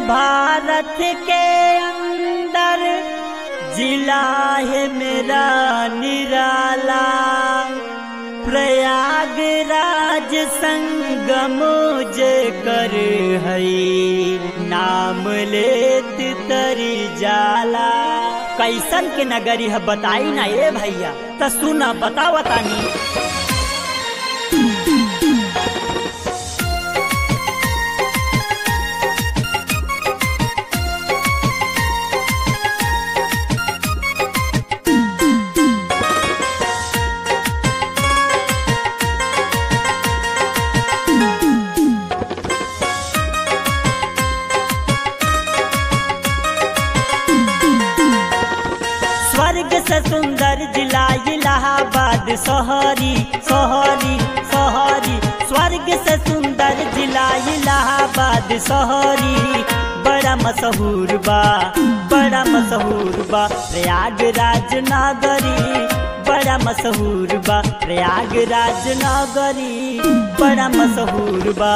भारत के अंदर जिला है मेरा निराला प्रयागराज संगम जे कर हई नाम लेत तरी जाला कैसन के नगरी है बताई ना ये भैया त सुना बतावा तानी स्वर्ग से सुंदर जिला इलाहाबाद शहरी शहरी शहरी स्वर्ग से सुंदर जिला इलाहाबाद शहरी बड़ा मशहूर बा बड़ा मशहूर बा प्रयागराज नगरी बड़ा मशहूर बा प्रयागराज नगरी बड़ा मशहूर बा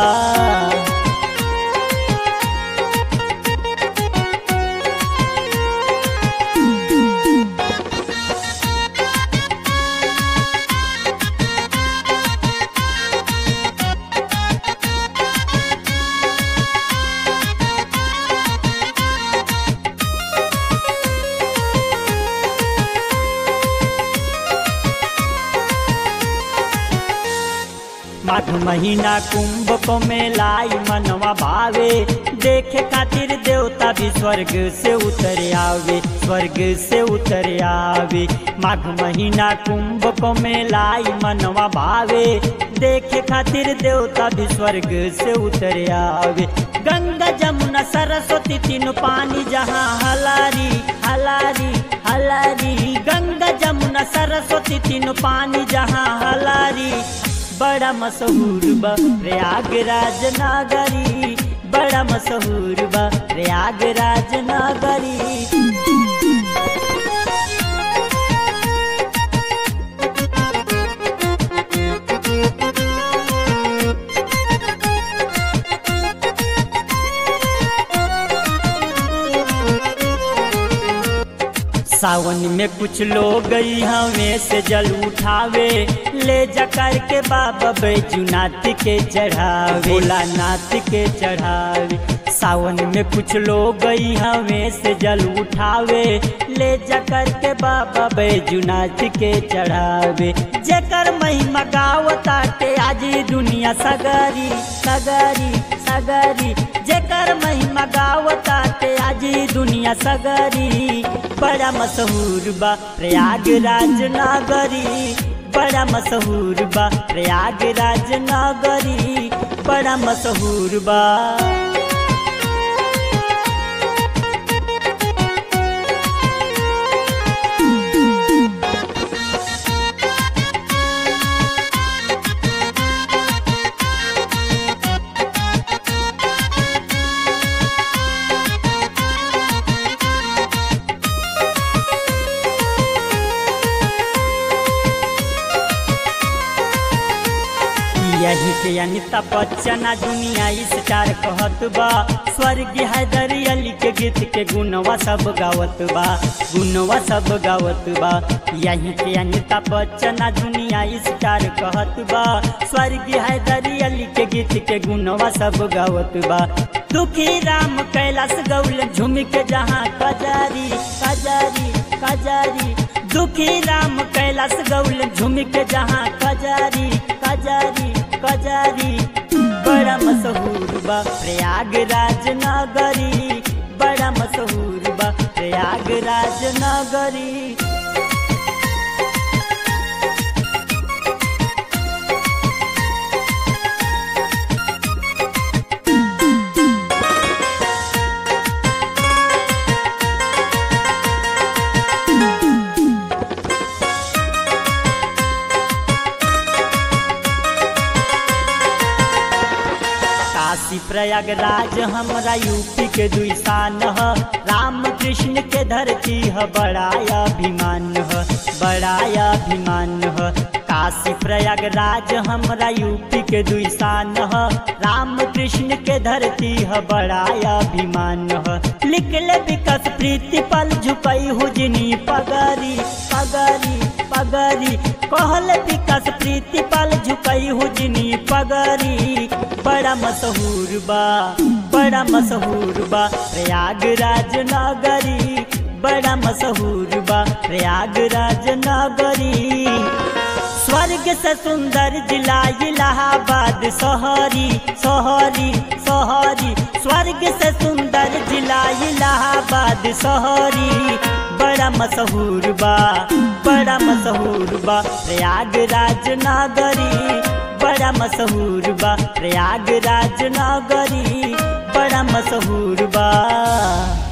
माघ महीना कुंभ को मेलाई मनवा भावे देखे खातिर देवता भी स्वर्ग से उतर आवे स्वर्ग से उतर आवे माघ महीना कुंभ को मेलाई मनवा भावे देखे खातिर देवता भी स्वर्ग से उतर आवे गंगा जमुना सरस्वती तीनों पानी जहाँ हलारी हलारी हलारी गंगा जमुना सरस्वती तीनों पानी जहाँ हलारी बड़ा मशहूर बा प्रयागराज नगरी बड़ा मशहूर बा प्रयागराज नगरी सावन में कुछ लोग हमें से जल उठावे ले जाकर के बाबा बैजूनाथ के चढ़ावे भोलानाथ के चढ़ावे सावन में कुछ लोग हमें से जल उठावे ले जाकर के बाबा बैजूनाथ के चढ़ावे जेकर महिमा गावताटे आज दुनिया सगरी सगरी सगरी जेकर महिमा गावताटे आज दुनिया सगरी बड़ा मशहूर बा प्रयागराज नगरी बड़ा मशहूर बा प्रयागराज नगरी बड़ा मशहूर बा यही के अनिता बच्चन आ दुनिया स्टार कहत बा स्वर्गीय हैदर अली के गीत के गुनवा सब गावत बा गुनवा सब गावत बा यही के अनिता बच्चन आ दुनिया स्टार कहत बा स्वर्गीय हैदर अली के गीत के गुनवा सब गावत बा दुखी राम कैलाश गौल झूम के जहाँ कजारी कजारी कजारी दुखी राम कैलाश गौल झूम के जहाँ कजारी कजारी कजारी बड़ा मशहूर बा प्रयागराज नगरी बड़ा मशहूर बा प्रयागराज नगरी काशी प्रयागराज हमरा यूपी के दुई शान ह राम कृष्ण के धरती ह बड़ा अभिमान ह बड़ा अभिमान ह काशी प्रयागराज हमरा यूपी के दुई शान ह राम कृष्ण के धरती ह बड़ा अभिमान ह लिखले विकस प्रीति पल झुकई हुजनी पगरी पगरी पगरी कहल विकस प्रीति पल झुकई हुजनी पगरी बड़ा मशहूर बा बड़ा मशहूर बा प्रयागराज नगरी बड़ा मशहूर बा प्रयागराज नगरी स्वर्ग से सुंदर जिला इलाहाबाद शहरी शहरी शहरी स्वर्ग से सुंदर जिला इलाहाबाद शहरी बड़ा मशहूर बा बड़ा मशहूर बा प्रयागराज नगरी बड़ा मशहूर बा प्रयागराज नगरी बड़ा मशहूर बा